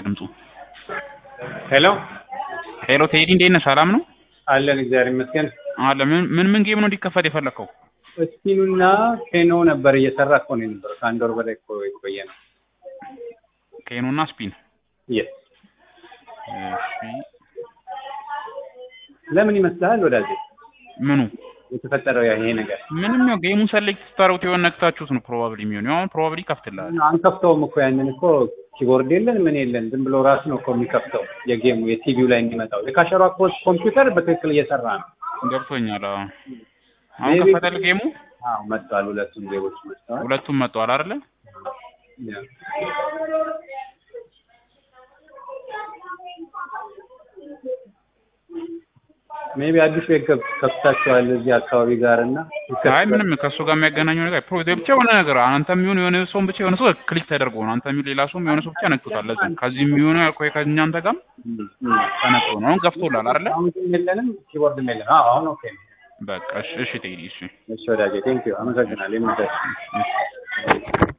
ድምፁ። ሄሎ ሄሎ ቴዲ እንዴት ነህ? ሰላም ነው አለን፣ እግዚአብሔር ይመስገን። አለ። ምን ምን ምን ጌም ነው እንዲከፈት የፈለከው? ስፒኑና ኬኖ ነበር እየሰራ እኮ ነው የነበረው። ከአንድ ወር በላይ እኮ የቆየ ነው። ኬኖና ስፒን። የስ እሺ ለምን ይመስልሃል ወዳጄ ምኑ የተፈጠረው ያ ይሄ ነገር? ምንም ያው ጌሙን ሰሌክት ስታደርጉት የሆነ ነክታችሁት ነው ፕሮባብሊ የሚሆን ያው ፕሮባብሊ ይከፍትልሃል። አንከፍተውም እኮ ያንን እኮ ኪቦርድ የለን ምን የለን ዝም ብሎ ራሱ ነው እኮ የሚከፍተው የጌሙ የቲቪው ላይ የሚመጣው የካሸሯ ኮድ ኮምፒውተር በትክክል እየሰራ ነው። ገብቶኛል። አዎ አሁን Maybe- ከፈተል ጌሙ አዎ መጥቷል። ሁለቱም ዜጎች መጥተዋል። ሁለቱም መጥተዋል አይደለ? ያ። ሜቢ አዲስ ቤት ከፍ- ከፍታችኋል እዚህ አካባቢ ጋር እና አይ ምንም ከእሱ ጋር የሚያገናኘው ነገር ፕሮ ብቻ የሆነ ነገር አንተ የሚሆን የሆነ ሰውን ብቻ የሆነ ሰው ክሊክ ተደርጎ ነው አንተ የሚሆን ሌላ ሰውም የሆነ ሰው ብቻ ነክቶታል። ለዛ ነው። ከዚህ የሚሆነ ያልኩህ ከእኛ አንተ ጋርም ም፣ ም። ተነክቶ ነው። አሁን ገፍቶላል አይደለ? አሁን ግን የለንም ኪቦርድም የለንም። አዎ አሁን ኦኬ ነው። በቃ እሺ፣ እሺ ቴዲ እሺ እሺ ወዳጄ ቴንክ ዩ አመሰግናለሁ። የምደርስ እሺ